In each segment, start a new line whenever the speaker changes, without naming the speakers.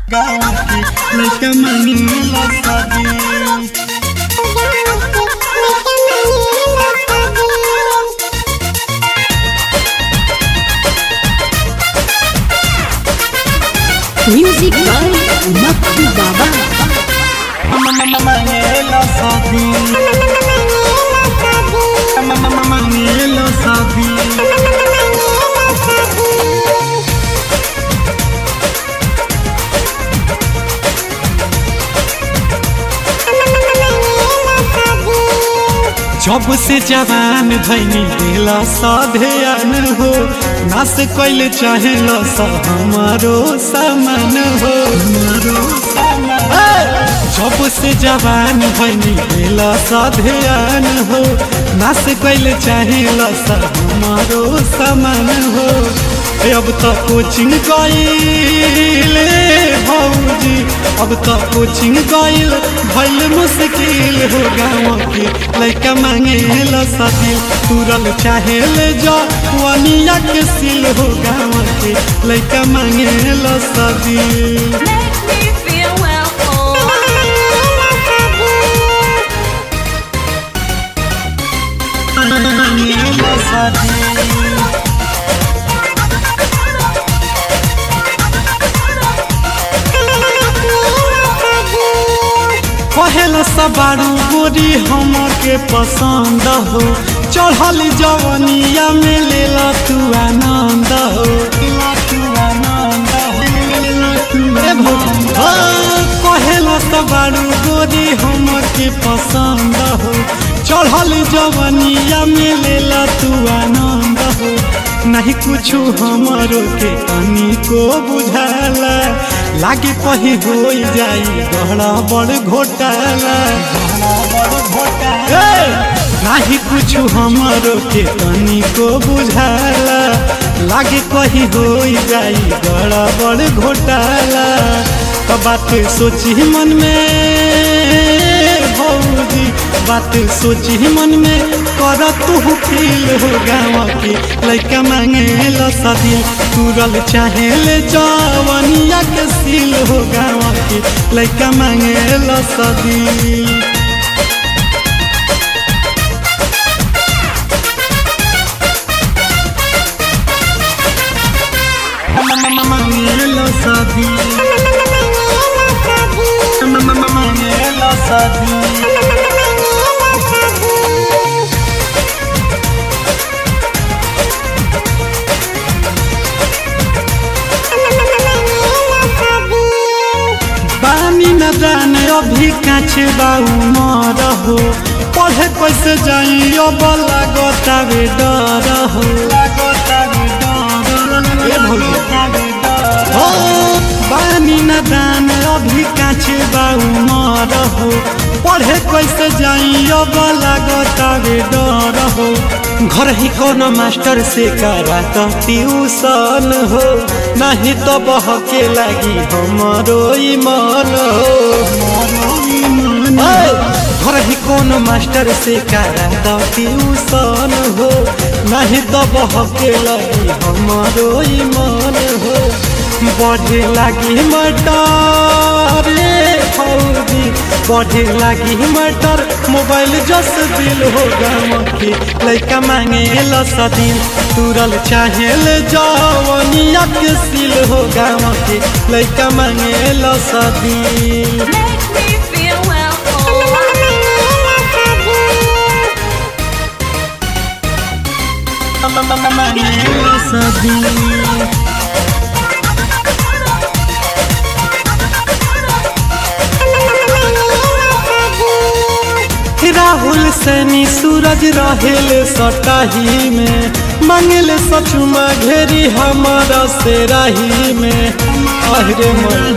गाँव की लड़का मांगेला शादी
Music by Makku Baba.
मांगेला शादी मांगेला शादी जब से जवान भैनी दिला साधेन हो नास कैल चाहे सा हमारो सामान हो हमारो सामान जब से जवान भैनी दिला साधेन हो नास कैल चाहे सा हमारो सामान हो ए, अब तो कोचिंग गईल भौजी अब तो कोचिंग गईल भइल मुश्किल हो गाँव के लड़का मांगे ला सादिल तुरल चाहे ले जा वनिया के सिल हो गाँव के लड़का मांगे ला सादिल
Make me feel welcome.
मांगे ला सादिल पहला सबारू गोरी हमके पसंद हो चढ़ल जवनिया में लेला तू आनंद हो लेला तू आनंद हो, लेला तू आनंद हो। पहला सबारू गोरी हमके पसंद हो चढ़ल जवनिया में लेला तू आनंद हो नहीं कुछ हमारो के तनी को बुझाला लागे कहीं हो जाई गहरा बड़ घोटाला ए, नाही कुछ हमारो के तनी को बुझाला लागे कहीं हो जाई गहरा बड़ घोटाला तो बात सोची मन में भौजी बात सोची मन में कर तू फील हो गाँव के लड़का मांगे ला शादी तुरल चाहे ले जवनिया के सील हो गाँव के लड़का मांगे ला शादी मांगेला शादी मांगेला शादी बानी न जान अभी काछे बाऊ मर हो पढ़े कैसे जाई अब लागतावे डर हो ए भौजी। हो बानी न दान अभी काछे बाऊ मर हो पढ़े कैसे जाई अब लागतावे डर हो घर ही कौन मास्टर से करा तो ट्यूशन हो नहीं तो बहके लगी हमारो ईमान हो ए, घर ही कौन मास्टर से करा तो ट्यूशन हो नहीं तो बहके लगी हमारो ईमान हो बढ़े लगी मटर रे फौजी बढ़े लगी मटर मोबाइल जस दिल हो गाँव के लड़का मांगे ला सदिल तुरल चाहे ले जवनिया के सिल हो गाँव के लड़का मांगे ला सदिल
Make me feel welcome.
मांगे ला सदिल राहुल सैनी सूरज रहेले सटाही में मंगल सचुमा घेरी हमारा से राही में अहरे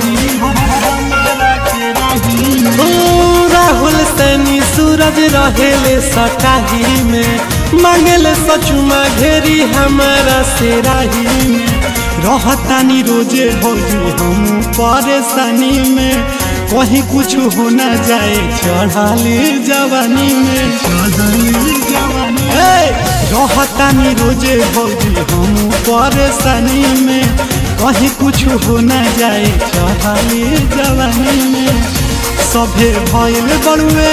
ओ राहुल सैनी सूरज रहेले सटाही में मंगल सचुमा घेरी हमारा से राही में रहतानी रोजे भौजी हम परेशानी में कहीं कुछ हो न जाए चढ़ाली जवानी में चढ़ाली जवानी रहतानी रोजे भौजी हम परेशानी में कहीं कुछ हो न जाए चढ़ाली जवानी में सभे भइल बड़ुए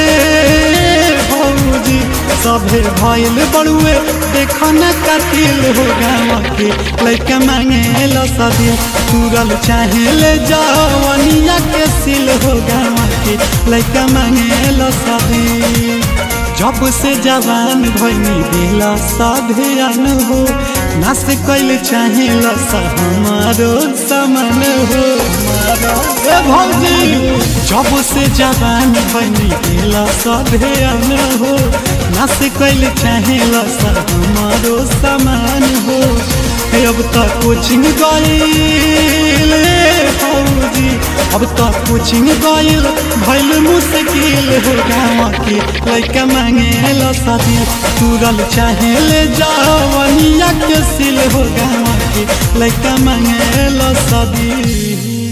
भौजी सभे भइल बड़ुए देख न कतिल हो गाँव के लैका मांगे लो सदी तुरल चाहे ले जवनिया के सिल हो गाँव के लैका मांगे लो सदी जब से जवान भैनी दिला साधन हो नास कैल चाहे लसा हमारो समान हो ए भौजी जब से जवान भैनी दिला साधन हो नास कैल चाहे लसा हमारो समान हो ए अब तक कोचिंग गईल भौजी अब तक कोचिंग गईल भइल मुश्किल हो गाँव के लैका मांगे लो सदी तुरल चाहे ले जवनिया के सिल हो गाँव के लैका मांगे लो सदी